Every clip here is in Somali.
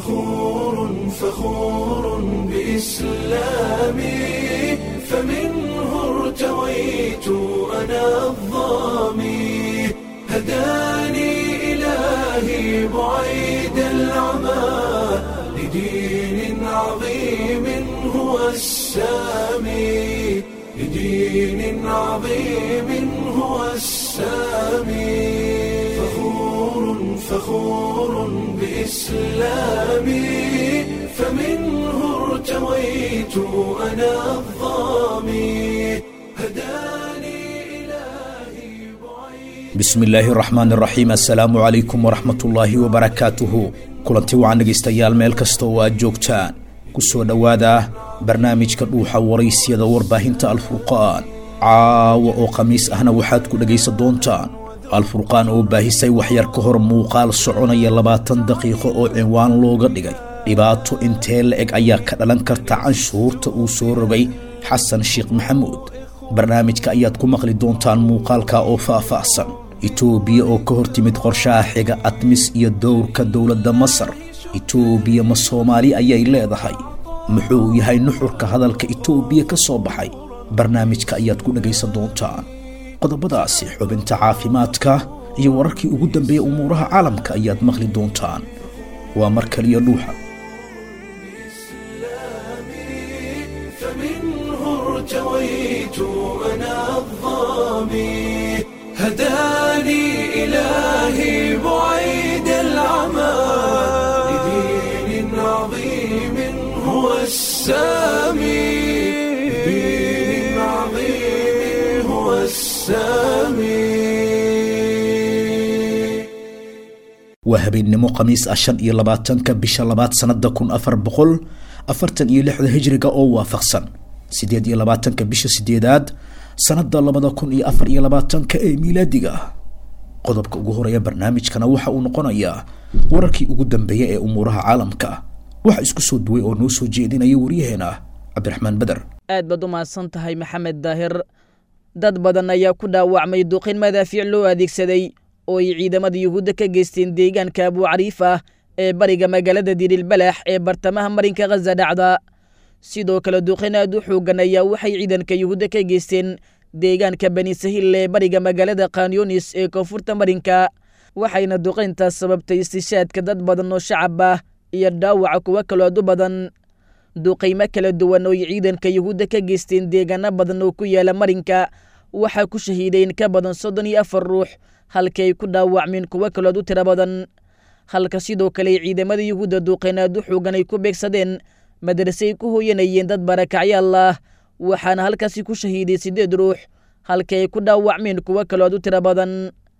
فخور فخور بإسلامي فمنه ارتويت أنا الظامي هداني إلهي بعيد العمى لدين عظيم هو السامي لدين عظيم هو السامي فخور فخور بإسلامي فمنه ارتويت أنا الظامي هداني إلهي بعيد bismi illaahi raxmaan raxiim assalaamu calaykum waraxmatullaahi wabarakaatuhu kulanti wacan dhegaystayaal meel kasta oo aad joogtaan ku soo dhowaada barnaamijka dhuuxa waraysyada warbaahinta alfurqaan caawa oo khamiis ahna waxaad ku dhegaysan doontaan alfurqaan oo baahisay waxyar ka hor muuqaal soconaya labaatan daqiiqo oo cinwaan looga dhigay dhibaato intee la eg ayaa ka dhalan karta canshuurta uu soo rogay xasan sheekh maxamuud barnaamijka ayaad ku maqli doontaan muuqaalka oo faah-faahsan itoobiya oo ka hor timid qorshaha xiga admis iyo dowrka dowladda masar itoobiya ma soomaali ayay leedahay muxuu yahay nuxurka hadalka itoobiya ka soo baxay barnaamijka ayaad ku dhegaysan doontaan qodobadaasi xubinta caafimaadka iyo wararkii ugu dambeeya umuuraha caalamka ayaad maqli doontaan waa mar kaliya dhuuxa فمنه ارتويت أنا الظامي هداني إلهي بعيد العمى لدين عظيم هو السامي لدين عظيم هو السامي waa habeennimo khamiis ah shan iyo labaatanka bisha labaad sannada kun afar boqol afartan iyo lixda hijriga oo waafaqsan siddeed iyo labaatanka bisha sideedaad sannada labada kun iyo afar iyo labaatanka ee miilaadiga qodobka ugu horeeya barnaamijkana waxa uu noqonayaa wararkii ugu dambeeya ee umuuraha caalamka waxa isku soo duway oo noo soo jeedinaya waryaheena cabdiraxmaan beder aad baad u mahadsan tahay maxamed daahir dad badan ayaa ku dhaawacmay duqin madaafiic loo adeegsaday oo ay ciidamada yuhuudda ka geysteen deegaanka abuucariif ah ee bariga magaalada dirilbalax ee bartamaha marinka khaza dhacda sidoo kale duqin aad u xoogan ayaa waxay ciidanka yuhuudda ka geysteen deegaanka bani sahil ee bariga magaalada khanyonis ee koonfurta marinka waxayna duqayntaas sababtay istishaadka dad badan oo shacab ah iyo dhaawaca kuwo kaloo aad u badan duqaymo kala duwan oo ay ciidanka yuhuudda ka geysteen deegaano badan oo ku yaala marinka waxaa ku shahiiday in ka badan soddon iyo afar ruux halkii ay ku dhaawacmeen kuwo kalood u tiro badan halka sidoo kale ay ciidamada yuhuudda duuqeen aad u xoogan ay ku beegsadeen madrasay ku hooyanayeen dad barakacyaal ah waxaana halkaasi ku shahiiday siddeed ruux halkii ay ku dhaawacmeen kuwo kalood u tiro badan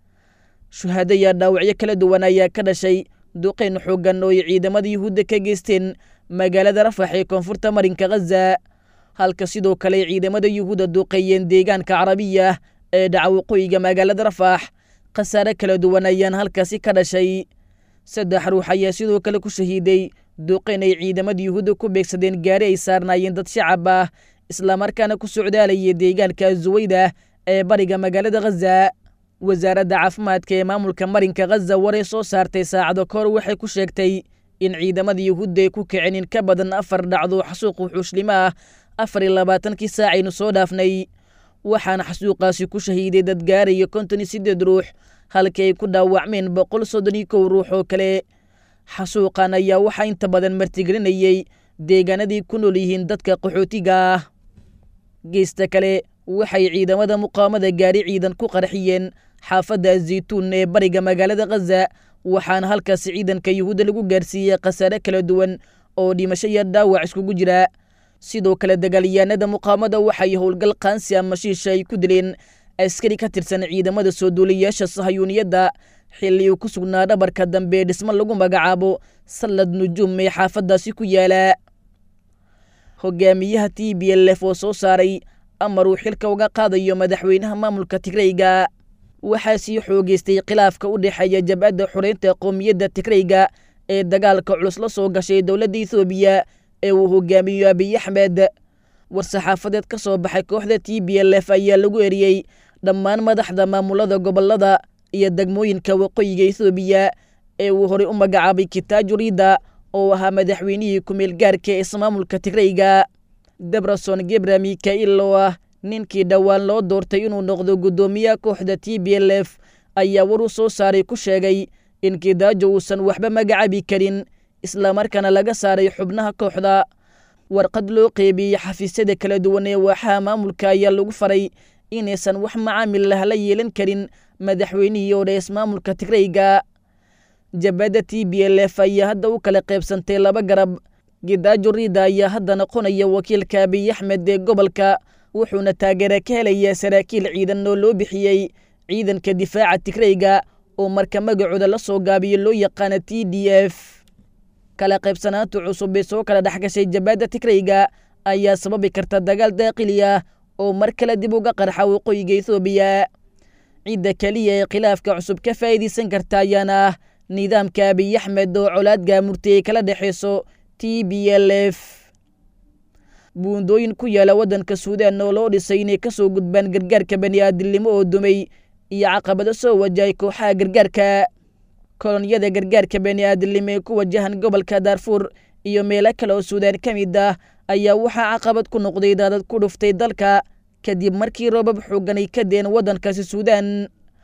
shuhaado iyo dhaawacyo kala duwan ayaa ka dhashay duqeyn xoogan oo ay ciidamada yuhuudda ka geysteen magaalada rafax ee koonfurta marinka khaza halka sidoo kale ay ciidamada yuhuudda duuqeeyeen deegaanka carabiya ee dhaca waqooyiga magaalada rafax khasaare kala duwan ayaan halkaasi ka dhashay saddex ruux ayaa sidoo kale ku shahiiday duqeyn ay ciidamada yuhuudda ku beegsadeen gaari ay saarnaayeen dad shacab ah islamarkaana ku socdaalaya deegaanka zuwayda ee bariga magaalada khaza wasaaradda caafimaadka ee maamulka marinka khaza waray soo saartay saacado ka hor waxay ku sheegtay in ciidamada yuhuudda ay ku kiceen in ka badan afar dhacdo xasuuq wuxuushlimo ah afar iyo labaatankii saacaynu soo dhaafnay waxaana xasuuqaasi ku shahiiday dad gaaraya konton iyo siddeed ruux halkii ay ku dhaawacmeen boqol soddon iyo kow ruux oo kale xasuuqan ayaa waxaa inta badan martigelinayey deegaanadii ku nool yihiin dadka qaxootiga ah geesta kale waxay ciidamada muqaamada gaari ciidan ku qarxiyeen xaafadda azaytuun ee bariga magaalada khaza waxaana halkaasi ciidanka yuhuudda lagu gaarsiiyey khasaare kala duwan oo dhimasho iyo dhaawac iskugu jira sidoo kale dagaalyahanada muqaamada waxay howlgal qaansi ama shiisha ay ku dileen askari ka tirsan ciidamada soo duuliyaasha sahayuuniyadda xilli uu ku sugnaa dhabarka dambe ee dhismo lagu magacaabo sallad nujuum ee xaafaddaasi ku yaala hogaamiyaha t b l f oo soo saaray amar uu xilka uga qaadayo madaxweynaha maamulka tigrayga waxaa sii xoogeystay khilaafka u dhexeeya jabadda xoreynta qowmiyadda tigrayga ee dagaalka culus la soo gashay dowladda ethoobiya ee uu hogaamiyo abiy axmed war-saxaafadeed ka soo baxay kooxda t b l f ayaa lagu eriyey dhammaan madaxda maamulada gobolada iyo degmooyinka waqooyiga ethoobiya ee uu horey u magacaabay kitaaju riida oo ahaa madaxweynihii kumeel gaarka ee ismaamulka tigrayga debrason gebra mikail oo ah ninkii dhowaan loo doortay inuu noqdo guddoomiyaha kooxda t b l f ayaa war u soo saaray ku sheegay in kidaajo uusan waxba magacaabi karin islamarkaana laga saaray xubnaha kooxda warqad loo qeybiyey xafiisyada kala duwan ee waaxaha maamulka ayaa lagu faray inaysan wax macaamil lah la yeelan karin madaxweynihii oo dha ismaamulka tigrayga jabadda t b l f ayaa hadda u kala qaybsantay laba garab gidaajo riida ayaa hadda noqonaya wakiilka abiy axmed ee gobolka wuxuuna taageera ka helayaa saraakiil ciidan oo loo bixiyey ciidanka difaaca tigrayga oo marka magacooda la soo gaabiyo loo yaqaana t d f kala qaybsanaanta cusub ee soo kala dhexgashay jabadda tigrayga ayaa sababi karta dagaal daaqili ah oo mar kale dib uga qarxa waqooyiga ethoobiya cidda keliya ee khilaafka cusub ka faa'iidaysan karta ayaana ah nidaamka abiy axmed oo colaad gaamurtay ay kala dhexayso t b l f buundooyin ku yaala waddanka suudaan oo loo dhisay inay ka soo gudbaan gargaarka bani'aadilnimo oo dumay iyo caqabado soo wajahay kooxaha gargaarka kolonyada gargaarka bani'aadilnimo ee ku wajahan gobolka daarfuur iyo meelo kale oo suudaan ka mid ah ayaa waxaa caqabad ku noqday daadad ku dhuftay dalka kadib markii roobab xoogan ay ka deen waddankaasi suudaan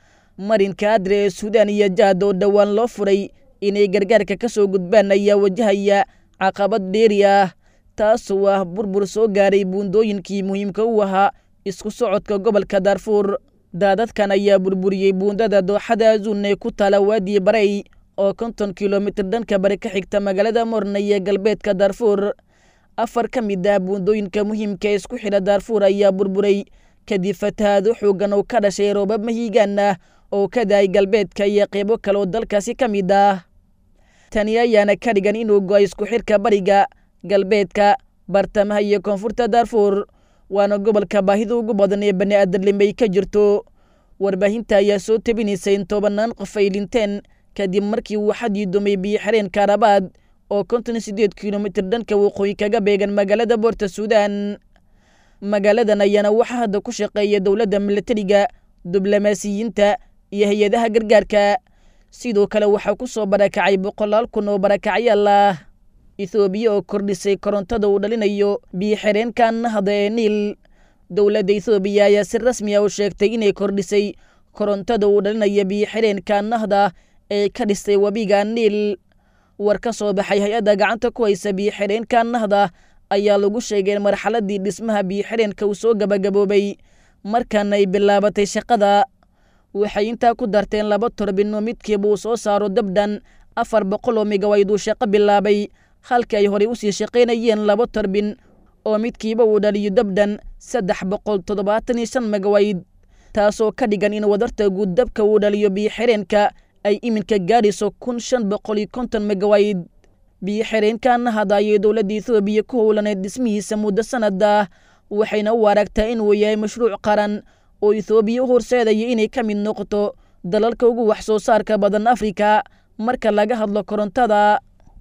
marinka adre ee suudaan iyo jaad oo dhowaan loo furay inay gargaarka ka soo gudbaan ayaa wajahaya caqabad dheeri ah taasoo ah burbur soo gaaray buundooyinkii muhiimka u ahaa isku socodka gobolka daarfuur daadadkan ayaa burburiyey buundada dooxada azuun ee ku taala waadii barey oo konton kilomitir dhanka bari ka xigta magaalada morna iyo galbeedka daarfuur afar ka mid ah buundooyinka muhiimka ee isku xidha daarfuur ayaa burburay kadib fatahaado xoogan oo ka dhashay roobab mahiigaan ah oo ka dahay galbeedka iyo qeybo kale oo dalkaasi ka mid ah tani ayaana ka dhigan inuu go-ay isku xidhka bariga galbeedka bartamaha iyo koonfurta daarfuur waana gobolka baahida ugu badan ee bani aadamlimay ka jirto warbaahinta ayaa soo tabinaysa in tobanaan qof ay dhinteen kadib markii uu xadii dumay biyo xireen kaarabaad oo konton sideed kilomitir dhanka waqooyi kaga beegan magaalada boorta suudaan magaaladan ayaana waxaa hadda ku shaqeeya dowladda milatariga diblomaasiyiinta iyo hay-adaha gargaarka sidoo kale waxaa ku soo barakacay boqolaal kun oo barakacyaal ah ethoobiya oo kordhisay korontada uu dhalinayo biyo xireenkan nahda ee niil dowladda ethoobiya ayaa si rasmi ah u sheegtay inay kordhisay korontada uu dhalinayo biyo xireenka nahda ee ka dhistay webiga niil war ka soo baxay hay-adda gacanta ku haysa biyo xireenka nahda ayaa lagu sheegay in marxaladii dhismaha biyo xireenka uu soo gabagaboobay markaana ay bilaabatay shaqada waxay intaa ku darteen laba torbin oo midkiiba uu soo saaro dabdhan afar boqol oo migawayd uu shaqo bilaabay halkii ay horey usii shaqaynayeen laba torbin oo midkiiba uu dhaliyo dabdhan saddex boqol toddobaatan iyo shan megawayd taasoo ka dhigan in wadarta guud dabka uu dhaliyo biyo xireenka ay iminka gaadhayso kun shan boqol iyo konton megawayd biyo xireenkan hada ayay dowladda ethoobiya ku howlaneed dhismihiisa muddo sanada waxayna u aragtaa inuu yahay mashruuc qaran oo ethoobiya u horseedaya inay ka mid noqoto dalalka ugu wax soo saarka badan afrika marka laga hadlo korontada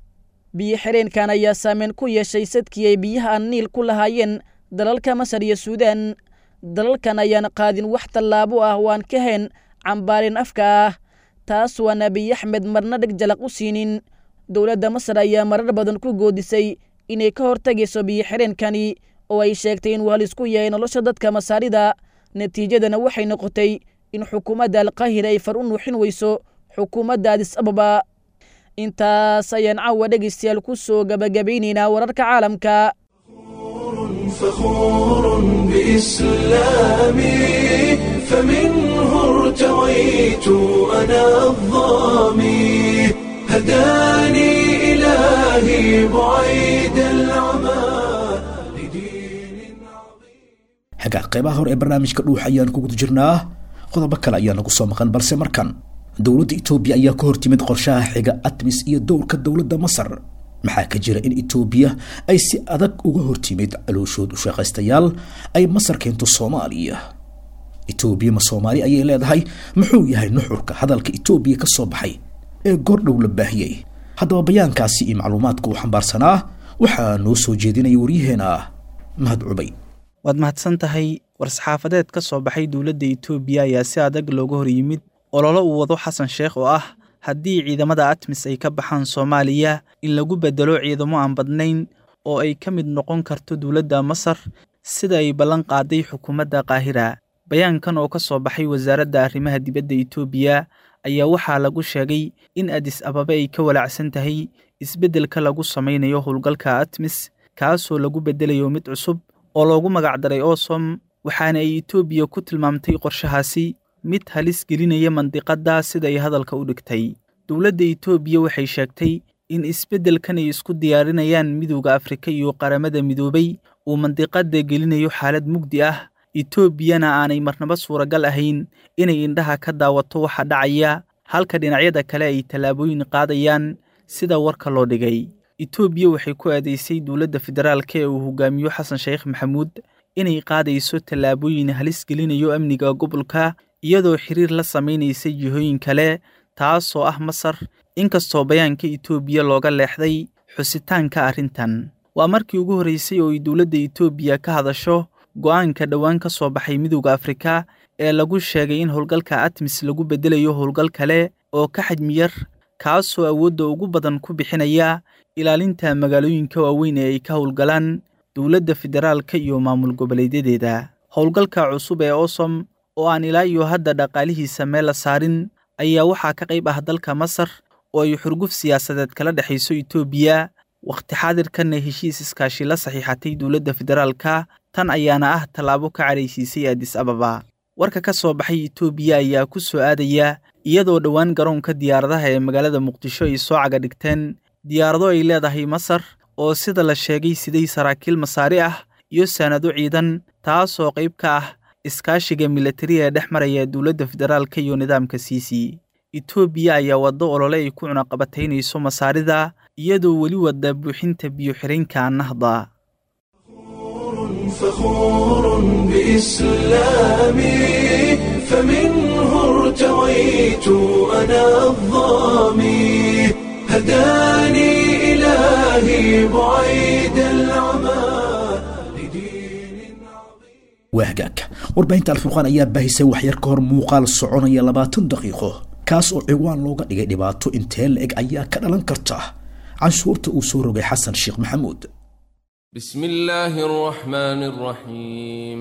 biyo xireenkan ayaa saameyn ku yeeshay sadkii ay biyaha aan niil ku lahaayeen dalalka masar iyo suudaan dalalkan ayaan qaadin wax tallaabo ah oo aan ka hayn cambaarin afka ah taas waan abiy axmed marna dheg jalaq u siinin dowladda masar ayaa marar badan ku goodisay inay ka hortagayso biyo xireenkani oo ay sheegtay inuu halisku yahay nolosha dadka masaarida natiijadana waxay noqotay in xukuumadda alqaahira ay far u nuuxin weyso xukuumadda adis ababa intaas ayaan caawa dhegaystayaal ku soo gabagabaynaynaa wararka caalamka فخور بإسلامي فمنه ارتويت أنا الظامي هداني إلهي بعيد العمى لدين عظيم xagga qaybaha hore ee barnaamijka dhuux ayaan ku guda jirnaa qodobo kale ayaa nagu soo maqan balse markan dowladda etoobiya ayaa ka hortimid qorshaha xiga atmis iyo dowrka dowladda masar maxaa ka jira in etoobiya ay si adag uga hortimid calooshood u shaqaystayaal ay masar keento soomaaliya etoobiya ma soomaali ayay leedahay muxuu yahay nuxurka hadalka etoobiya ka soo baxay ee goordhow la baahiyey haddaba bayaankaasi iyo macluumaadka uu xambaarsanaa waxaa noo soo jeedinaya waryaheena mahad cubay waad mahadsan tahay war-saxaafadeed ka soo baxay dowladda etoobiya ayaa si adag looga hor yimid ololo uu wado xasan sheekh oo ah haddii ciidamada atmis ay ka baxaan soomaaliya in lagu beddelo ciidamo aan badnayn oo ay ka mid noqon karto dowladda masar sida ay ballan qaaday xukuumadda qaahira bayaankan oo ka soo baxay wasaaradda arrimaha dibadda etoobiya ayaa waxaa lagu sheegay in adis ababe ay ka walaacsan tahay isbeddelka lagu samaynayo howlgalka atmis kaasoo lagu beddelayo mid cusub oo loogu magacdaray osom waxaana ay etoobiya ku tilmaamtay qorshahaasi mid halis gelinaya mandiqadda siday hadalka u dhigtay dowladda etoobiya waxay sheegtay in isbeddelkan ay isku diyaarinayaan midowda afrika iyo qaramada midoobay uu mandiqadda gelinayo xaalad mugdi ah etoobiyana aanay marnaba suuragal ahayn inay indhaha ka daawato waxa dhacaya halka dhinacyada kale ay tallaabooyin qaadayaan sida warka loo dhigay etoobiya waxay ku aadaysay dowladda federaalka ee uu hogaamiyo xasan sheekh maxamuud inay qaadayso tallaabooyin halis gelinayo amniga gobolka iyadoo xiriir la samaynaysay jihooyin kale taasoo ah masar inkastoo bayaanka etoobiya looga leexday xusitaanka arrintan waa markii ugu horreysay oo ay dowladda etoobiya ka hadasho go'aanka dhowaan ka soo baxay midowda afrika ee lagu sheegay in howlgalka atmis lagu beddelayo howlgal kale oo ka xajmi yar kaasoo awoodda ugu badan ku bixinaya ilaalinta magaalooyinka waaweyn ee ay ka howlgalaan dowladda federaalka iyo maamul goboleedyadeeda howlgalka cusub ee osom oo aan ilaa iyo hadda dhaqaalihiisa meel la saarin ayaa waxaa ka qayb ah dalka masar oo ay xurguf siyaasadeed kala dhexayso etoobiya wakhti xaadirkanna heshiis iskaashi la saxiixatay dowladda federaalka tan ayaana ah tallaabo ka cadhaysiisay adis ababa warka ka soo baxay etoobiya ayaa ku soo aadaya iyadoo dhowaan garoonka diyaaradaha ee magaalada muqdisho ay soo caga dhigteen diyaarado ay leedahay masar oo sida la sheegay siday saraakiil masaari ah iyo sanado ciidan taasoo qayb ka ah iskaashiga milatariga ee dhex maraya dowladda federaalka iyo nidaamka siisi etoobiya ayaa waddo olole ay ku cunaqabataynayso masaarida iyadoo weli wadda buuxinta biyo-xireenka nahda فخور بإسلامي فمنه ارتويت أنا الظامي هداني إلهي بعيد العمى لدين waa hagaagka warbaahinta alfurqaan ayaa baahisay waxyar ka hor muuqaal soconaya labaatan daqiiqo kaas oo ciwaan looga dhigay dhibaato intee la-eg ayaa ka dhalan karta canshuurta uu soo rogay xasan sheekh maxamuud بسم الله الرحمن الرحيم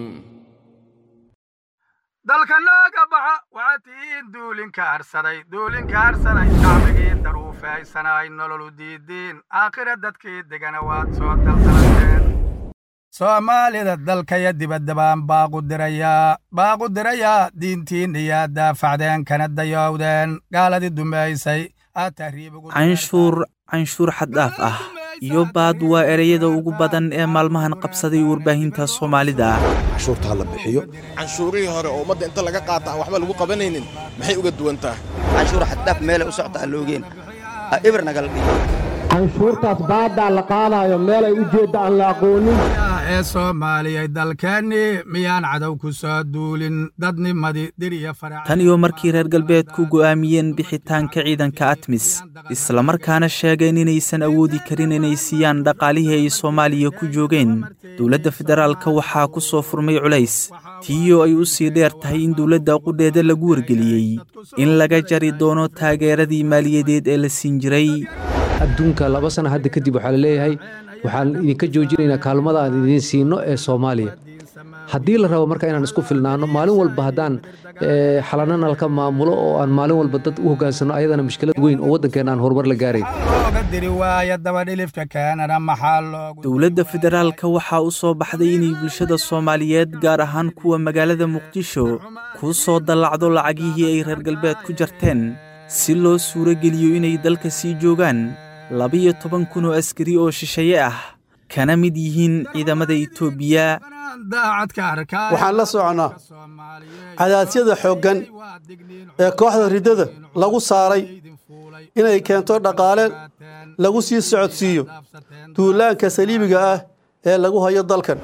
dalka nooga baxa waxaad tihiin duulinka harsaday duulinka harsaday shacbigii daruufaysanay nololu diidiin aakhira dadkii degana waad soo daldalanteen soomaalida dalkaya dibadda baan baaqu dirayaa baaqu dirayaa diintiin iyaa daafacdeen kana dayowdeen gaaladii dumaysay aad tahriib ugu canshuur canshuur xaddhaaf ah iyo baad waa ereyada ugu badan ee maalmahan qabsaday warbaahinta soomaalida canshuurta ha la bixiyo canshuurihii hore oo ummadda inta laga qaata aan waxba lagu qabanaynin maxay uga duwan tahay canshuur xaddhaaf meelay u socta aan loogeen ha ibir nagala dhigo canshuurtaas baaddaa la qaadaayo meelay u jeedda aan la aqoonin ee soomaaliyay dalkeennii miyaan cadow ku soo duulin dadnimadii dir iyo farac tan iyo markii reer galbeedku go'aamiyeen bixitaanka ciidanka atmis islamarkaana sheegeen inaysan awoodi karin inay siiyaan dhaqaalihii ay soomaaliya ku joogeen dowladda federaalka waxaa ku soo furmay culays tiiyoo ay u sii dheer tahay in dowladda qudheeda lagu wargeliyey in laga jari doono taageeradii maaliyadeed ee la siin jiray adduunka laba sana hadda kadib waxaa la leeyahay waxaan idinka joojinaynaa kaalmada aan idiin siino ee soomaaliya haddii la rabo marka inaan isku filnaano maalin walba haddaan xalana nalka maamulo oo aan maalin walba dad u hogaansano ayadana mushkilad weyn oo waddankeena aan horumar la gaarayn looga diri waaya dabadhilifka keenana maxaa loogu dowladda federaalka waxaa u soo baxday inay bulshada soomaaliyeed gaar ahaan kuwa magaalada muqdisho ku soo dallacdo lacagihii ay reer galbeed ku jarteen si loo suuro geliyo inay dalka sii joogaan labiyo toban kun oo askari oo shisheeye ah kana mid yihiin ciidamada etoobiya waxaan la soconnaa cadaasyada xooggan ee kooxda riddada lagu saaray inay keento dhaqaale lagu sii socodsiiyo duulaanka saliibiga ah ee lagu hayo dalkan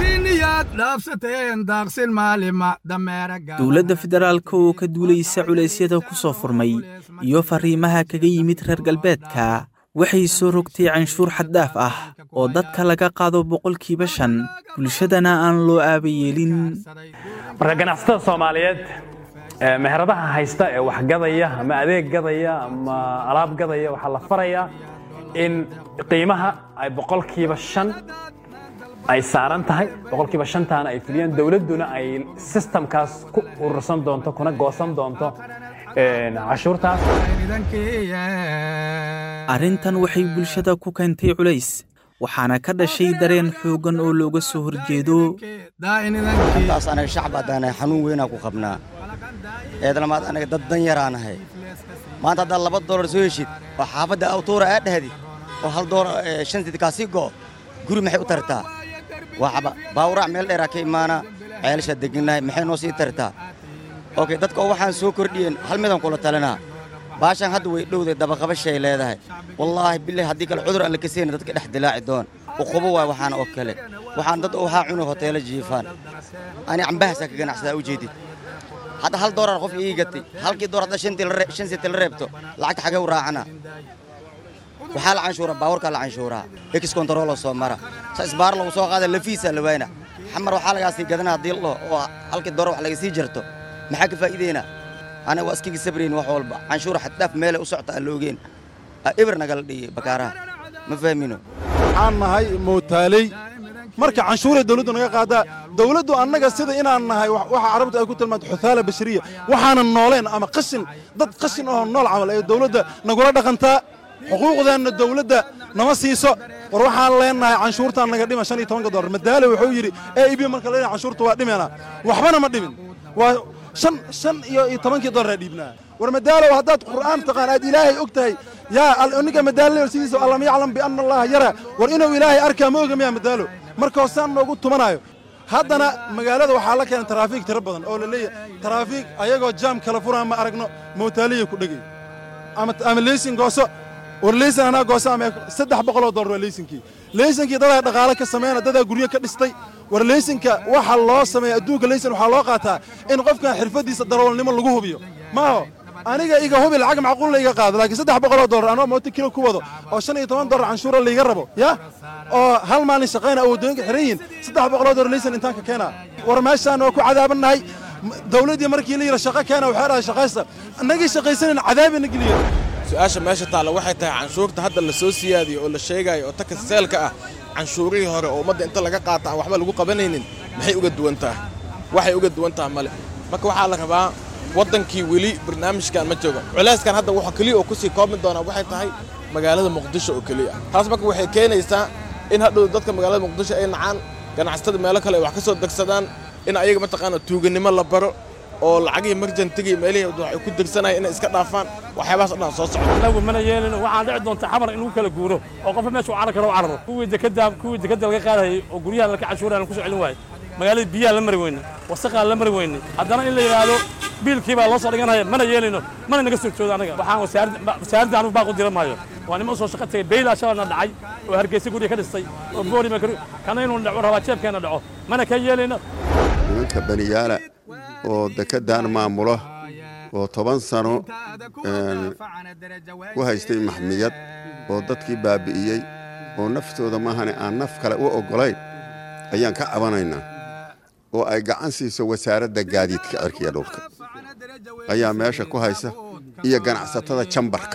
dowladda federaalka oo ka duulaysa culeysyada ku soo furmay iyo farriimaha kaga yimid reer galbeedka waxay soo rogtay canshuur xaddhaaf ah oo dadka laga qaado boqolkiiba shan bulshadana aan loo aaba yeelin marka ganacsatada soomaaliyeed meheradaha haysta ee wax gadaya ama adeeg gadaya ama alaab gadaya waxaa la farayaa in qiimaha ay boqolkiiba shan ay saaran tahay boqolkiiba shantaana ay fuliyaan dowladduna ay sistamkaas ku urursan doonto kuna goosan doonto cashuurtaas arrintan waxay bulshada ku keentay culays waxaana ka dhashay dareen xooggan oo looga soo horjeedo intaas anaga shacab haddaanahay xanuun weynaa ku qabnaa eedlamaad anaga dad dan yaraanahay maanta haddaad laba doolar soo heshid oo xaafadda awtuura aa dhahdi oo hal doolar shan sid kaasii go'o guri maxay u tartaa waxba baawuraac meel dheeraa ka imaana ceelashaa degannahay maxay noo sii tartaa okey dadka oo waxaan soo kordhiyeen hal midaan kula talinaa baashaan hadda way dhowday dabaqabashay leedahay wallaahi bilahi haddii kale cudur aan la kasayna dadka dhex dilaaci doon uqubo waay waxaana oo kale waxaan dad waxaa cunay hoteelo jiifaan ani cambahaasaa ka ganacsadaa u jeedid hadda hal doolar qof ii gatay halkii door hadda shan senti la reebto lacagta xagee u raacana waxaa la canshuuraa baawarkaa la canshuuraa ex controloo soo mara sa isbaar lagu soo qaada lafiisaa la waayna xamar waxaa lagaa sii gadanaa haddii la dhaho oo halkii doolar wax laga sii jarto maxaa ka faa'iideynaa anaga waa iskaga sabrayn wax walba canshuur xaddaaf meelay u socta aan la ogeyn ibir nagala dhigay bakaaraha ma fahmino waxaan nahay mootaaley marka canshuuray dawladdu naga qaadaa dawladdu annaga sida inaan nahay waxa carabtu ay ku tilmaanto xuthaala bashariya waxaanan nooleen ama qashin dad qashin oo nool camal ee dawladda nagula dhaqantaa xuquuqdeenna dawladda nama siiso war waxaan leenahay canshuurtaan naga dhima shan iyo tobanka dollar madaale wuxuu yidhi e ib marka la canshuurta waa dhimena waxbana ma dhimin waa shan shan iyo iyo tobankii dollar dhiibnaa war madaalow haddaad qur'aan taqaan aad ilaahay og tahay yaa ninka madaalo sidiisa allam yaclam bianna allaha yara war inuu ilaahay arkaa ma oga miyaa madaalo marka hoosaan noogu tumanayo haddana magaalada waxaa la keenay taraafiik tiro badan oo la leeyahay taraafiik ayagoo jaam kala furaan ma aragno mootaaliya ku dhegay ama ama leysin gooso war leysin anaa gooso ama saddex boqoloo dollar waa leysinkii leysinkii dadaa dhaqaale ka sameeyna dadaa guryo ka dhistay war leysinka waxa loo sameeya adduunka leysin waxaa loo qaataa in qofkan xirfaddiisa daroolnimo lagu hubiyo maaho aniga iga hubi lacag macquul layga qaado laakiin saddex boqoloo dollar anoo mooto kilo ku wado oo shan iyo toban dollar canshuura layga rabo ya oo hal maalin shaqayna awoodooyinka xiran yihiin saddex boqoloo dollar leysin intaan ka keenaa war meeshaan waa ku cadaabannahay dawladdii markii la yidhi shaqo keena waxay dhahay shaqaysta annagii shaqaysanan cadaabina geliya su-aasha meesha taalla waxay tahay canshuurta hadda la soo siyaadiyo oo la sheegayo oo taka seelka ah canshuurihii hore oo ummadda inta laga qaata aan waxba lagu qabanaynin maxay uga duwan tahay waxay uga duwan tahay male marka waxaa la rabaa waddankii weli barnaamijkan ma joogo culayskan hadda waxa keliya oo kusii koobmi doonaa waxay tahay magaalada muqdisho oo keliya taas marka waxay keenaysaa in hadhow dadka magaalada muqdisho ay nacaan ganacsatada meelo kale ay wax ka soo degsadaan in ayaga mataqaana tuuganimo la baro oo lacagihii marjantigii meelihii waxay ku degsanayaan inay iska dhaafaan waxyaabahaas o dhan soo socda annagu mana yeelin waxaan dhici doonta xamar in lagu kala guuro oo qofka meesha u carar karo u cararo kuwii dekada kuwii dekada laga qaadayay oo guryaha laka cashuuraan ku soo celin waayay magaalada biyaha la mari weyne wasaqaa la mari weyne haddana in la yidhaahdo biilkii baa loo soo dhiganaya mana yeelayno mana naga soo joodo anaga waxaan wasaaradda anugu baaqu dira maayo waa nima soo shaqo tagay beyla shalana dhacay oo hargeysa guriga ka dhistay oo boorima kana inuu dhaco rabaa jeebkeena dhaco mana ka yeelayno nimanka baniyaala oo dekeddan maamulo oo toban sano ku haystay maxmiyad oo dadkii baabi'iyey oo naftooda maahane aan naf kale u oggolayn ayaan ka cabanaynaa oo ay gacan siiso wasaaradda gaadiidka cirkiga dhulka ayaa meesha ku haysa iyo ganacsatada jambarka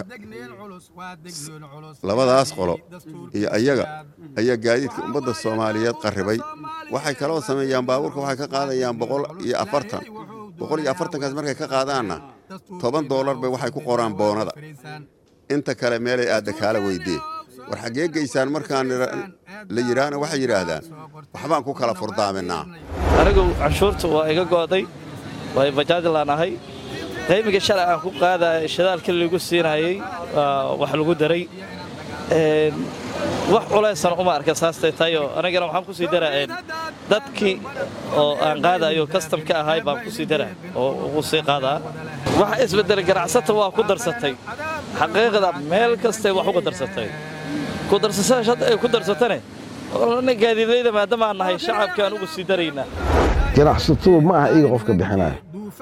labadaas qolo iyo ayaga ayaa gaadiidka ummadda soomaaliyeed qarribay waxay kaloo sameeyaan baabuurka waxay ka qaadayaan boqol iyo afartan boqol iyo afartankaas markay ka qaadaanna toban doolar bay waxay ku qoraan boonada inta kale meelay aadda kaala weydee war xaggee geysaan markaan la yidhaahna waxay yidhaahdaan waxbaan ku kala furdaaminaa anigu canshuurta waa iga go'day way bajaajlaan ahay qaymiga shalay aan ku qaadaya shidaalkii lagu siinayey wax lagu daray wax culaysana uma arka saastay tayoo anigana waxaan ku sii daraa dadkii oo aan qaadayo kastam ka ahay baan ku sii daraa oo ugu sii qaadaa wax isbeddelay ganacsata waa ku darsatay xaqiiqda meel kastay wax uga darsatay ku darsasadaas hadda ay ku darsatane gaadiidlayda maadaama aan nahay shacabkaan ugu sii daraynaa ganacsatadu ma aha iyaga qofka bixinaya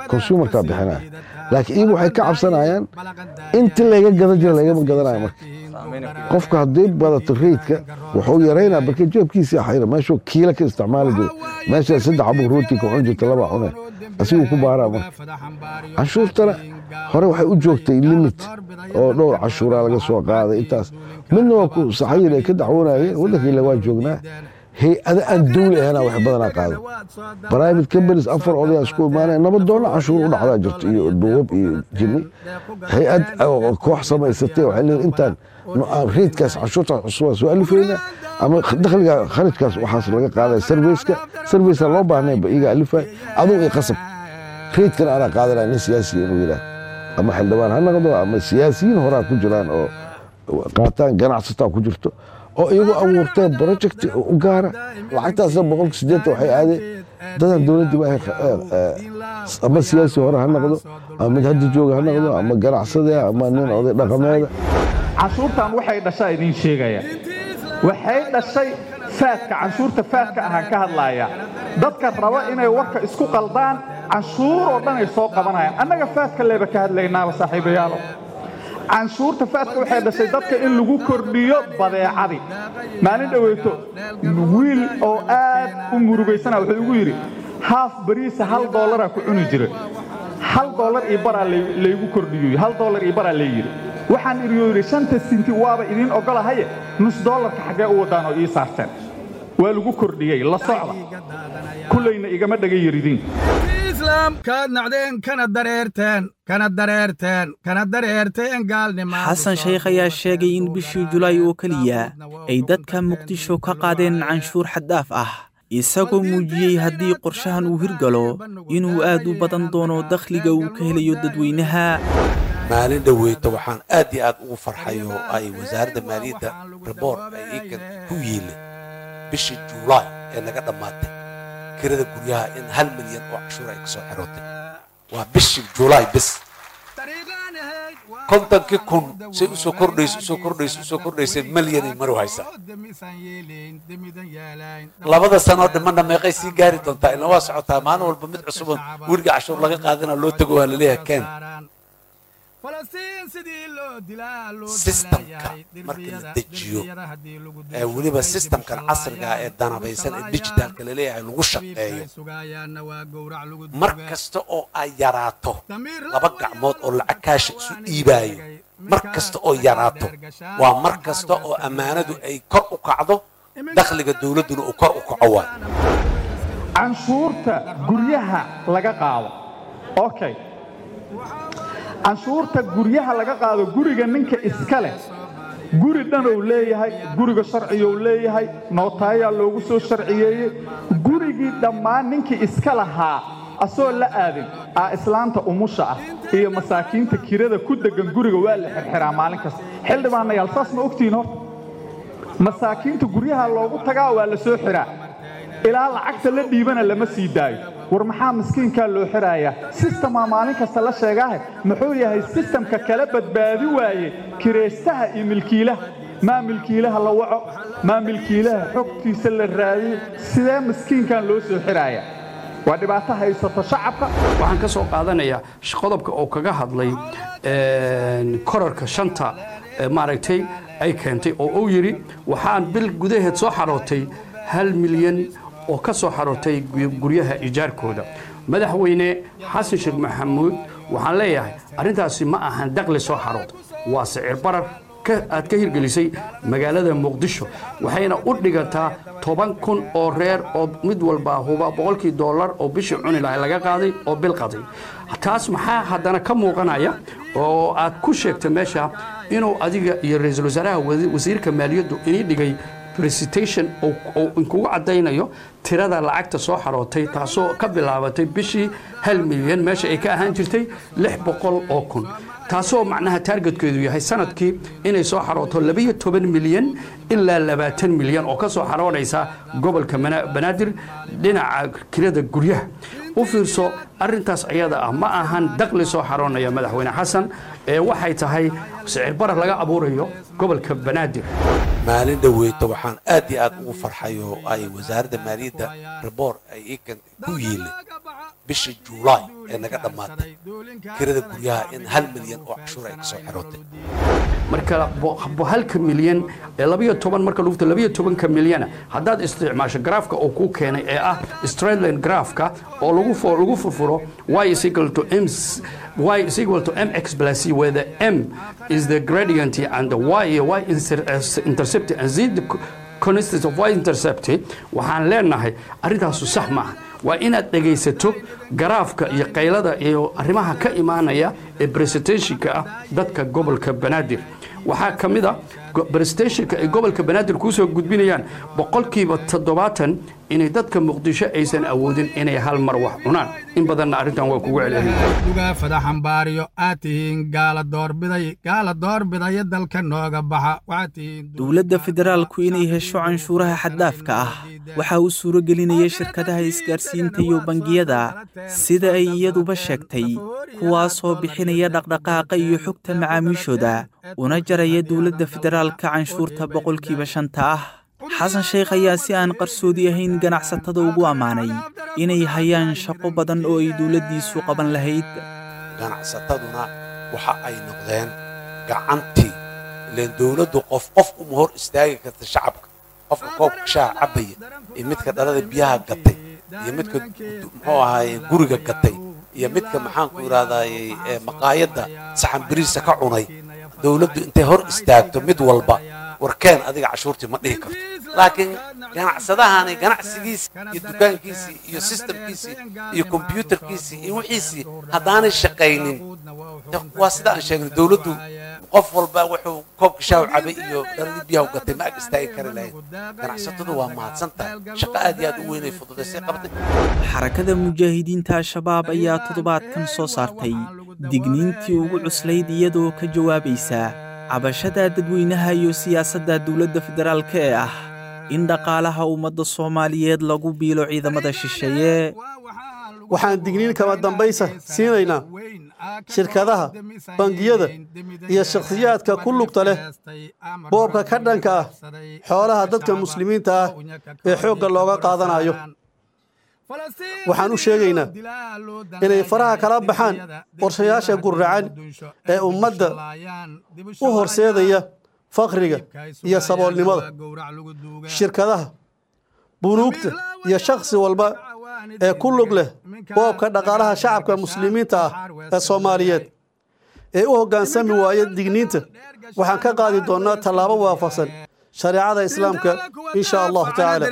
konsumarkaa bixinaya laakiin iyagu waxay ka cabsanayaan intii layga gadan jira laygama gadanayo marka qofka haddii badato reydka wuxuu yaraynaa marka jeebkiisii xayra meeshuu kiila ka isticmaali jira meeshaa saddex abuu rooti ka cun jirta laba cune asiguu ku baaraa marka canshuurtana hore waxay u joogtay limit oo dhowr cashuuraa laga soo qaaday intaas midna waa ku saxayin ay ka dacwoonayeen waddankiila waa joognaa hay-ada aan dawli ahana wax badanaa qaadan private companies afar odayaa isku imaanaya nabadoonna canshuur u dhacdaa jirto iyo duubab iyo jinni hay-ad koox samaysatay waxay leeyihin intaan reydkaas canshuurtaas cusub waa soo alifayna ama dakhliga kharajkaas waxaas laga qaadaya sarveyska sarveysa loo baahnayba iyaga alifay aduu i qasab reydkan anaa qaadanaya nin siyaasiya inuu yidhaah ama xildhibaan ha noqdo ama siyaasiyiin horaa ku jiraan oo qaataan ganacsataa ku jirto oo iyagu abuurteen project u gaara lacagtaasna boqolka sideetan waxay aadeen dadan dowladdii baa ama siyaasi hore ha noqdo ama mid hadda jooga ha noqdo ama ganacsade ama nin oday dhaqameeda canshuurtan waxay dhashaa idiin sheegaya waxay dhashay faadka canshuurta faadka ahaan ka hadlaaya dadka raba inay warka isku qaldaan canshuur oo dhan ay soo qabanayaan annaga faadka leeba ka hadlaynaaba saaxiibayaalo canshuurta faadka waxay dhashay dadka in lagu kordhiyo badeecadii maalin dhoweyto wiil oo aad u murugaysana wuxuu igu yidhi haaf bariisa hal doolaraa ku cuni jira hal doolar iyo baraa laygu kordhiyo hal doolar iyo baraa layidhi waxaan idhiyo yidhi shanta sinti waaba idiin oggolahaye nus doolarka xaggee u waddaan oo ii saarteen waa lagu kordhiyey la socda kullayna igama dhaga yaridiin kaad nacdeen kana dareerteen kana dareerteen kana dareerteen gaalnima xasan sheekh ayaa sheegay in bishii julaay oo keliya ay dadka muqdisho ka qaadeen canshuur xaddaaf ah isagoo muujiyey haddii qorshahan uu hirgalo inuu aad u badan doono dakhliga uu ka helayo dadweynaha maalin dhoweyta waxaan aad iyo aad ugu farxay oo ay wasaaradda maaliyadda reboort ay iikan ku yiilay bishii juulaay ee naga dhammaatay kirada guryaha in hal milyan oo cashuur ay ka soo xirootay waa bishii juulaay bis kontonkii kun say usoo kordhayso usoo kordhayso usoo kordhaysay milyanay maru haysaa labada sanoo dhimanna meeqay sii gaari doontaa ilaa waa socotaa maalin walba mid cusuban weriga cashuur laga qaadana loo tago waa laleeyahay keen sistamka marka la dejiyo ee weliba sistamkan casriga ee danabaysan ee dijitaalka laleeyahay lagu shaqeeyo mar kasta oo ay yaraato laba gacmood oo lacag kaasha isu dhiibaayo mar kasta oo yaraato waa mar kasta oo ammaanadu ay kor u kacdo dakhliga dowladduna uu kor u kaco waay canshuurta guryaha laga qaado okay canshuurta guryaha laga qaado guriga ninka iska leh guri dhan ou leeyahay guriga sharciga uu leeyahay nootaayaa loogu soo sharciyeeyey gurigii dhammaan ninkii iska lahaa asoo la aadin aa islaanta umusha ah iyo masaakiinta kirada ku deggan guriga waa la xirxiraa maalin kasta xildhibaanayaal saas ma ogtihiin horta masaakiinta guryaha loogu tagaa waa la soo xiraa ilaa lacagta la dhiibana lama sii daayo war maxaa miskiinkaa loo xirayaa sistemaa maalin kasta la sheegaahe muxuu yahay sistamka kala badbaadi waaye kiraystaha iyo milkiilaha maa milkiilaha la waco maa milkiilaha xogtiisa la raadiyo sidee miskiinkan loo soo xirayaa waa dhibaato haysato shacabka waxaan ka soo qaadanayaa qodobka oo kaga hadlay korarka shanta maaragtay ay keentay oo uu yidhi waxaan bil gudaheed soo xarootay hal milyan oo ka soo xarootay guryaha ijaarkooda madaxweyne xasan sheekh maxamuud waxaan leeyahay arrintaasi ma ahan daqli soo xarood waa sicir barar aad ka hirgelisay magaalada muqdisho waxayna u dhigataa toban kun oo reer oo mid walbaa huba boqolkii dollar oo bishii cuni lahay laga qaaday oo bil qaday taas maxaa haddana ka muuqanaya oo aad ku sheegta meesha inuu adiga iyo ra-iisul wasaaraha wasiirka maaliyaddu inii dhigay recitation oo inkugu caddaynayo tirada lacagta soo xarootay taasoo ka bilaabatay bishii hal milyan meesha ay ka ahaan jirtay lix boqol oo kun taasoo macnaha taargetkeedu yahay sanadkii inay soo xarooto labayo toban milyan ilaa labaatan milyan oo ka soo xaroonaysa gobolka banaadir dhinaca kirada guryaha u fiirso arrintaas ayada ah ma ahan daqli soo xaroonaya madaxweyne xasan ee waxay tahay sicir barar laga abuurayo gobolka banaadir maalin dhaweyto waxaan aad iyo aad ugu farxay oo ay wasaaradda maaliyadda reboor ay iikan ku yiilay bisha juulaay ee naga dhammaatay kirada guryaha in hal milyan oo cashuur ay kasoo xirootay marka halka milyan ee labayo toban marka lugta labayo tobanka milyana haddaad isticmaasho graafka uu kuu keenay ee ah strandland graafka oo lagu lagu furfuro y is equal to m y is equal to mx plus c where the m is the gradient and the y y intercept and z the constants of y intercept waxaan leenahay arrintaasu sax maaha waa inaad dhegaysato garaafka iyo qaylada iyo arrimaha ka imaanaya ee presentationka ah dadka gobolka banaadir waxaa ka mid a presentationka ay gobolka banaadir kuusoo gudbinayaan boqolkiiba toddobaatan inay dadka muqdisho aysan awoodin inay hal mar wax cunaan in badanna arrintan waa kugu celcelindugaa fadaxambaariyo aad tihiin gaala doorbiday gaala doorbidaya dalka nooga baxa waxaad tihiin dowladda federaalku inay hesho canshuuraha xaddaafka ah waxaa uu suuro gelinaya shirkadaha isgaarsiinta iyo bangiyada sida ay iyaduba sheegtay kuwaasoo bixinaya dhaqdhaqaaqa iyo xogta macaamiishooda una jaraya dowladda federaalka canshuurta boqolkiiba shanta ah xasan sheekh ayaa si aan qarsoodi ahayn ganacsatada ugu ammaanay inay hayaan shaqo badan oo ay dowladdiisu qaban lahayd ganacsataduna waxa ay noqdeen gacantii ileen dowladdu qof qof uma hor istaagi karta shacabka qofka koobka shaaha cabbaya iyo midka dhalada biyaha gatay iyo midka muxuu ahaaye guriga gatay iyo midka maxaanku idhahdaaye maqaayadda saxan biriisa ka cunay dowladdu intay hor istaagto mid walba warkeen adiga cashuurtii ma dhihi karto laakiin ganacsadahani ganacsigiisii iyo dukaankiisii iyo sistamkiisii iyo kombyuutarkiisii iyo wixiisii haddaanay shaqaynin waa sida aan sheegnay dowladdu qof walba wuxuu koobka shaahu cabay iyo dhaladii biyaha gatay ma ag istaagi kari lahayn ganacsatadu waa mahadsan tahay shaqo aad iyo aad u weynay fududaysay qabtay xarakada mujaahidiinta al-shabaab ayaa toddobaadkan soo saartay digniintii ugu cuslayd iyadoo ka jawaabaysa cabashada dadweynaha iyo siyaasadda dowladda federaalka ee ah in dhaqaalaha ummadda soomaaliyeed lagu biilo ciidamada shisheeye waxaan digniin kama dambaysa siinaynaa shirkadaha bangiyada iyo shakhsiyaadka ku lugta leh boobka ka dhanka ah xoolaha dadka muslimiinta ah ee xoogga looga qaadanayo waxaan u sheegaynaa inay faraha kala baxaan qorshayaasha gurracan ee ummadda u horseedaya fakriga iyo saboolnimada shirkadaha bunuugta iyo shakhsi walba ee ku lug leh boobka dhaqaalaha shacabka muslimiinta ah ee soomaaliyeed ee u hoggaansami waaya digniinta waxaan ka qaadi doonnaa tallaabo waafaqsan shareecada islaamka insha allahu tacaala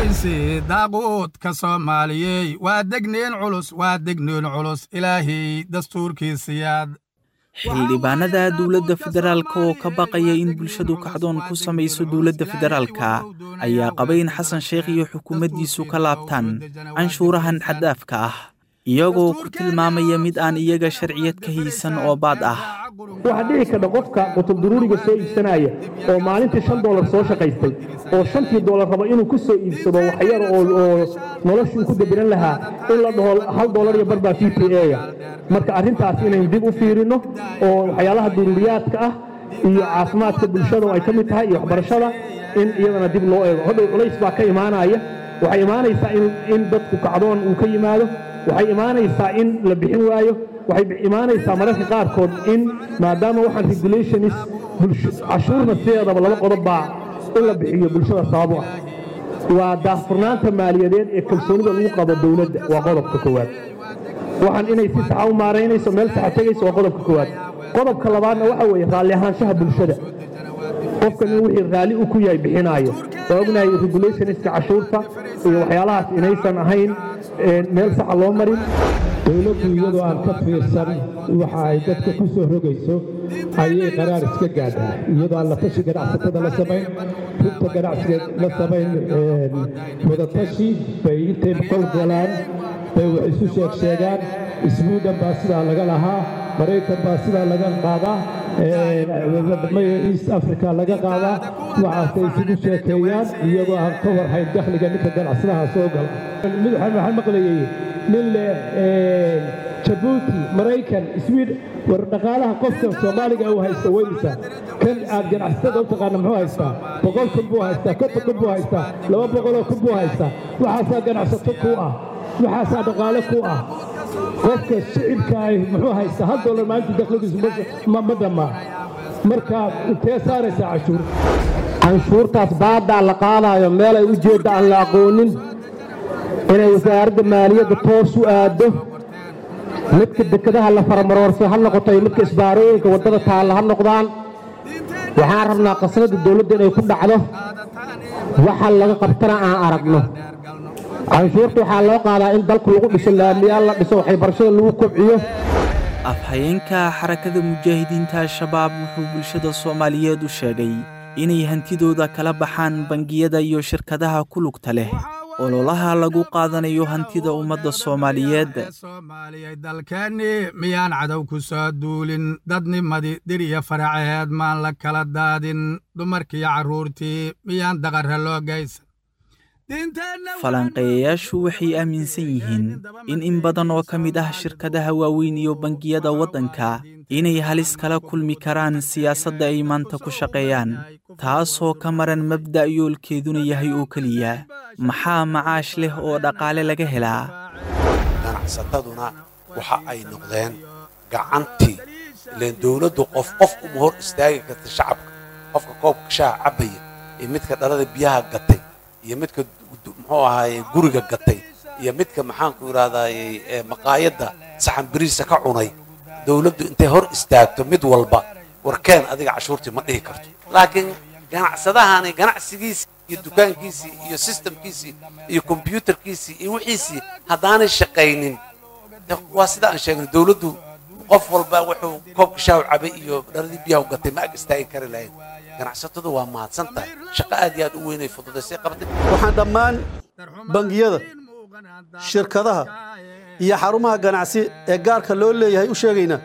daaquudka soomaaliyey waa degniin culus waa degniin culus ilaahay dastuurkiisiyaad xildhibaanada dowladda federaalka oo ka baqaya in bulshadu kacdoon ku samayso dowladda federaalka ayaa qaba in xasan sheekh iyo xukuumaddiisu ka laabtaan canshuurahan xaddaafka ah iyagoo ku tilmaamaya mid aan iyaga sharciyad ka haysan oo baad ah waxaa dhici karta qofka qutubduruuriga soo iibsanaya oo maalintii shan doolar soo shaqaystay oo shantii doolar raba inuu ku soo iibsado waxyar oo noloshuu ku dabiran lahaa in la dhaho hal doolar iyo barbaa v p a marka arrintaas inaynu dib u fiirinno oo waxyaalaha duruuriyaadka ah iyo caafimaadka bulshada oo ay ka mid tahay iyo waxbarashada in iyadana dib loo eego hodhow culays baa ka imaanaya waxay imaanaysaa in dadku kacdoon uu ka yimaado waxay imaanaysaa in la bixin waayo waxay imaanaysaa mararka qaarkood in maadaama waxaan regulationis cashuurna sideedaba laba qodob baa in la bixiyo bulshada sabab u ah waa daahfurnaanta maaliyadeed ee kalsoonida lagu qabo dowladda waa qodobka koowaad waxaan inay si saxa u maaraynayso meel saxa tegayso waa qodobka koowaad qodobka labaadna waxa weeye raalli ahaanshaha bulshada qofkan in wixii raalli u ku yahay bixinaayo waa ognahay regulationska cashuurta iyo waxyaalahaas inaysan ahayn meel saxa loo marin dowladdu iyadoo aan ka fiirsan waxa ay dadka ku soo rogayso ayay qaraar iska gaadhaa iyadoo aan la tashi ganacsatada la samayn rugta ganacsiga la samayn wadatashi bay intay qol galaan bay wax isu sheeg sheegaan isbuudan baa sidaa laga lahaa maraykan baa sidaa laga qaadaa east africa laga qaadaa waxaasay isugu sheekeeyaan iyagoo aan ka warhayn dakhliga ninka ganacsadaha soo gala mid waxaan maqlayay nin leh jabuuti maraykan sweden war dhaqaalaha qofka soomaaliga uu haysta weynisa kan aad ganacsatada u taqaana muxuu haystaa boqol kun buu haystaa konton kun buu haystaa laba boqoloo kun buu haystaa waxaasaa ganacsato ku ah waxaasaa dhaqaale ku ah qofka shicibka ay muxuu haystaa hal dollar maalintii dakhligiisu ma dhammaa marka intee saaraysaa cashuur canshuurtaas baaddaa la qaadaayo meel ay u jeedda aan la aqoonin inay wasaaradda maaliyadda toos u aaddo midka dekedaha la faramaroorso ha noqoto iyo midka isbaarooyinka waddada taalla ha noqdaan waxaan rabnaa qasnada dawladda inay ku dhacdo waxa laga qabtana aan aragno canshuurta waxaa loo qaadaa in dalku lagu dhiso laamiyaal la dhiso waxay barashada lagu kobciyo afhayeenka xarakada mujaahidiinta al-shabaab wuxuu bulshada soomaaliyeed u sheegay inay hantidooda kala baxaan bangiyada iyo shirkadaha ku lugta leh ololaha lagu qaadanayo hantida ummadda soomaaliyeed dalkeenni miyaan cadow ku soo duulin dadnimadii dir iyo faraceed maan la kala daadin dumarkiiyo carruurtii miyaan daqarra loo geysan falanqeeyayaashu waxay aaminsan yihiin in in badan oo ka mid ah shirkadaha waaweyn iyo bangiyada waddanka inay halis kala kulmi karaan siyaasadda ay maanta ku shaqeeyaan taasoo ka maran mabda' yoolkeeduna yahay oo keliya maxaa macaash leh oo dhaqaale laga helaa ganacsataduna waxa ay noqdeen gacantii ileen dowladdu qof qof uma hor istaagi karta shacabka qofka koobka shaaha cabbaya iyo midka dhalada biyaha gatay iyo midka muxuu ahaaye guriga gatay iyo midka maxaanku idhahdaaye maqaayadda saxan biriisa ka cunay dowladdu intay hor istaagto mid walba warkeen adiga cashuurtii ma dhihi karto laakiin ganacsadahani ganacsigiisii iyo dukaankiisii iyo sistamkiisii iyo kombyuutarkiisii iyo wixiisii haddaanay shaqaynin waa sida aan sheegnay dowladdu qof walba wuxuu koobka shaahu cabay iyo dhaladii biyaha u gatay ma ag istaagi kari lahayn ganacsatadu waa mahadsan tahay shaqo aad iyo aad u weynay fududaysay qabtay waxaan dhammaan bangiyada shirkadaha iyo xarumaha ganacsi ee gaarka loo leeyahay u sheegaynaa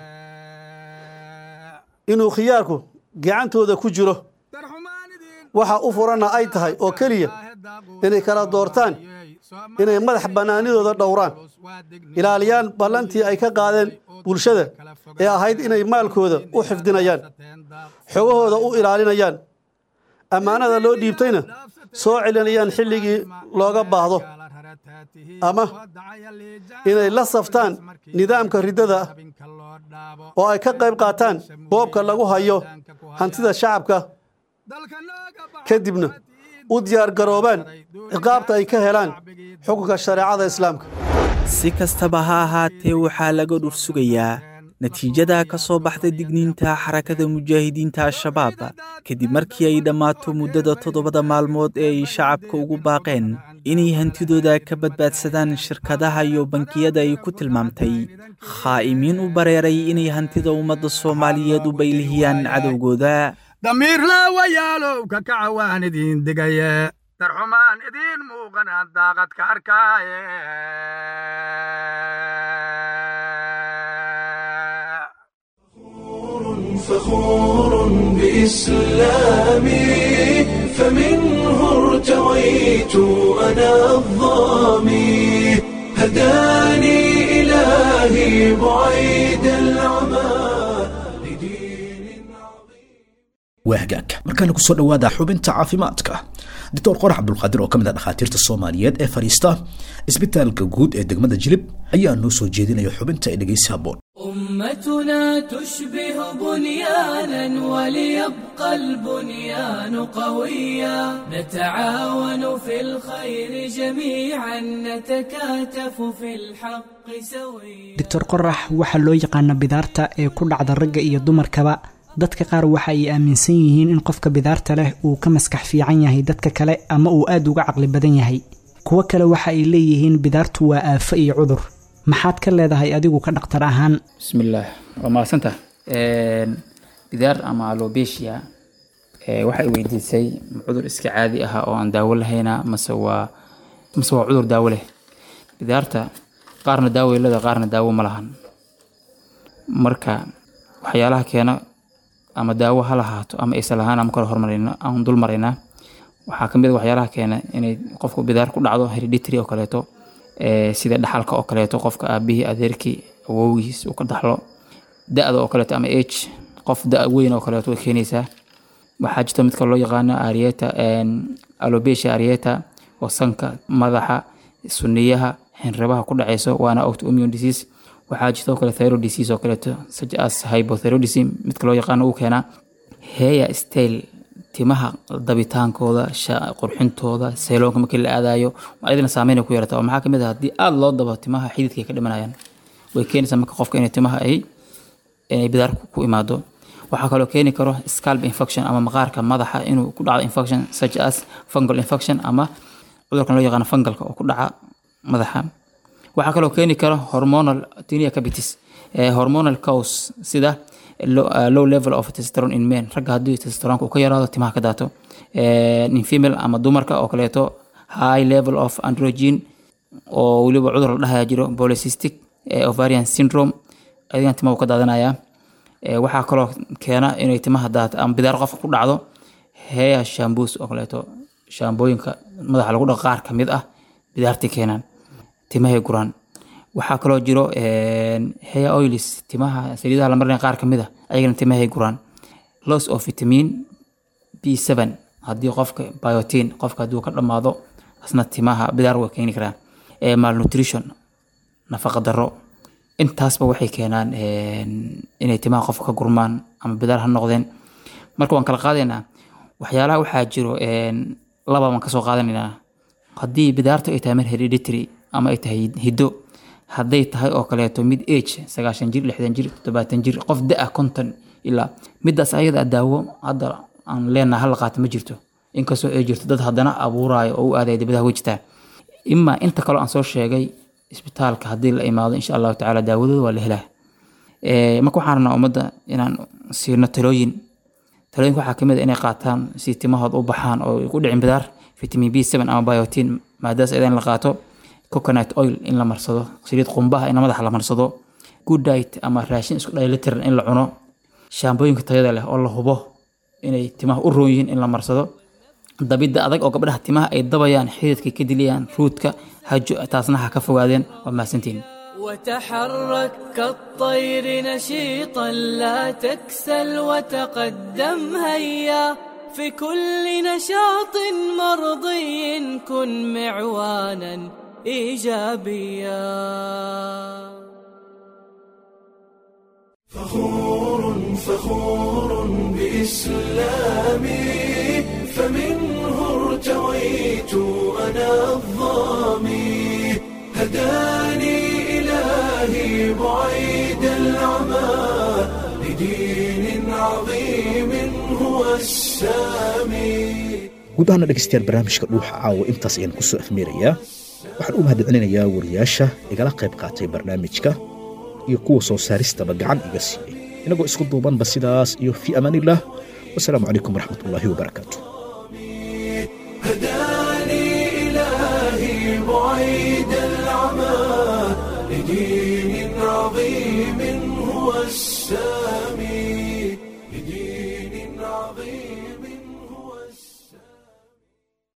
inuu khiyaarku gacantooda ku jiro waxa u furanna ay tahay oo keliya inay kala doortaan inay madax bannaanidooda dhowraan ilaaliyaan ballantii ay ka qaadeen bulshada ee ahayd inay maalkooda u xifdinayaan xogahooda u ilaalinayaan ammaanada loo dhiibtayna soo celinayaan xilligii looga baahdo ama inay la saftaan nidaamka riddada ah oo ay ka qayb qaataan boobka lagu hayo hantida shacabka kadibna u diyaargaroobaan ciqaabta ay ka helaan xukunka shareecada islaamka si kastaba ha ahaatee waxaa laga dhur sugayaa natiijada ka soo baxda digniinta xarakada mujaahidiinta al-shabaab kadib markii ay dhammaato muddada toddobada maalmood ee ay shacabka ugu baaqeen inay hantidooda ka badbaadsadaan shirkadaha iyo bankiyada ay ku tilmaamtay khaa'imiin u bareeray inay hantida ummadda soomaaliyeed u baylihiyaan cadowgooda damiir laawayaalow ka kaca waan idiin digaye darxumaan idiin muuqanaan daaqad ka arkaaye فخور بإسلامي فمنه ارتويت أنا الظامي هداني إلهي بعيد العمى waa hagaag markaana kusoo dhowaada xubinta caafimaadka doctor qorax cabdulqaadir oo ka mid ah dhakhaatiirta soomaaliyeed ee fadhiista isbitaalka guud ee degmada jilib ayaa noo soo jeedinaya xubinta ee dhegeysi habboon أمتنا تشبه بنيانا وليبقى البنيان قويا نتعاون في الخير جميعا نتكاتف في الحق سويا doctor qorax waxaa loo yaqaana bidaarta ee ku dhacda ragga iyo dumarkaba dadka qaar waxa ay aaminsan yihiin in qofka bidaarta leh uu ka maskax fiican yahay dadka kale ama uu aad uga caqli badan yahay kuwo kale waxa ay leeyihiin bidaartu waa aafo iyo cudur maxaad ka leedahay adigu ka dhaktar ahaan bismillaah waa mahadsanta bidaar ama alobesia waxay weydiisay ma cudur iska caadi ah oo aan daawo lahayna mase waa mase waa cudur daawo leh bidaarta qaarna daawo leeda qaarna daawo ma lahan marka waxyaalaha keena ama daawo ha lahaato ama aysan lahaan ama kala hormarina aan dul maraynaa waxaa kamid a waxyaalaha keena inay qofku bidaar ku dhacdo hereditary oo kaleeto ee, sida dhaxalka oo kaleeto qofka aabihii adeerkii awowgiis uu ka dhaxlo da-da oo kaleeto ama age qof da weyn oo kaleeto way keenaysaa waxaa jirta midka loo yaqaano arieta alobesia arieta oo sanka madaxa suniyaha xinrabaha ku dhaceyso waana autoimmune disease waxaa jirta oo kale thyroid disease oo kaleeto such as hypothyroidism midka loo yaqaano uu keenaa hair style timaha dabitaankooda sha- qurxintooda sayloonka markii la aadayo ayadana saameyn ay ku yeelata oo maxaa kamid ah haddii aada loo dabo timaha xididka ay ka dhimanayaan way keenaysaa marka qofka inay timaha ay inay bidaar ku- ku imaado waxaa kaloo keeni karo scalp infection ama maqaarka madaxa inuu ku dhacdo infection such as fungal infection ama cudurkan loo yaqaano fungalka oo ku dhaca madaxa waxaa kaloo keeni kara hormonal tinea capitis eh, hormonal cause sida low, uh, low level of testosterone in men ragga haddii testosteronka uu ka yaraado timaha ka daato Eh, in female ama dumarka oo kaleeto high level of androgen oo weliba cudur la dhahaya jiro polycystic eh, ovarian syndrome adigan timaha uu ka daadanaya Eh, waxaa kaloo keena inay timaha daato ama bidaar qofka ku dhacdo hair shamboos oo kaleeto shaambooyinka madaxa lagu dhaqo qaar kamid ah bidaartii keenaan timahay guraan waxaa kaloo jiro een, hair oils timaha saliidaha la marinaya qaar kamid ah ayagana timahay guraan loss of vitamin b7 haddii qofka biotin qofka haddii uu ka dhamaado asna timaha bidaar way keeni karaan Eh, malnutrition nafaqa daro intaasba waxay keenaan een, inay timaha qofka ka gurmaan ama bidaar ha noqdeen marka waan kala qaadaynaa waxyaalaha waxaa jiro een, laba baan kasoo qaadanaynaa haddii bidaartu ay tahay mid hereditary ama ay tahay hiddo hadday tahay oo kaleeto mid age sagaashan jir lixdan jir toddobaatan jir qof da-a konton ilaa midaas ayada ah daawo hadda aan leenaha hala qaata ma jirto inkastoo ay jirto dad haddana abuuraayo oo u aadaya dibadaha way jirtaa imaa inta kaloo aan soo sheegay isbitaalka haddii la imaado insha allahu tacaala daawadooda waa la helaa Eh, marka waxaan rabnaa ummadda inaan siino talooyin talooyinka waxaa kamid a inay qaataan si timahooda u baxaan oo ay ku dhicin bidaar vitamin b seven ama biotin maadaas ayada in la qaato coconut oil in la marsado saliid qumbaha in madaxa la marsado good diet ama raashin isku dheelitiran in la cuno shaambooyinka tayada leh oo la hubo inay timaha u roon yihiin in la marsado dabidda adag oo gabdhaha timaha ay dabayaan xididka ka diliyaan ruudka hajo taasna ha ka fogaadeen waa mahadsantihin وتحرك كالطير نشيطا لا تكسل وتقدم هيا في كل نشاط مرضي كن معوانا ايجابيا فخور فخور بإسلامي فمنه ارتويت أنا الظامي هداني إلهي بعيد العمى لدين عظيم هو السامي guud ahaana dhegaystayaal barnaamijka dhuuxa caawa intaas ayaan kusoo afmeerayaa waxaan u mahadcelinayaa wariyaasha igala qayb qaatay barnaamijka iyo kuwa soo saaristaba gacan iga siiyey inagoo isku duubanba sidaas iyo fii amaanillaah wasalaamu calaykum waraxmatullaahi wabarakaatu هداني إلهي بعيد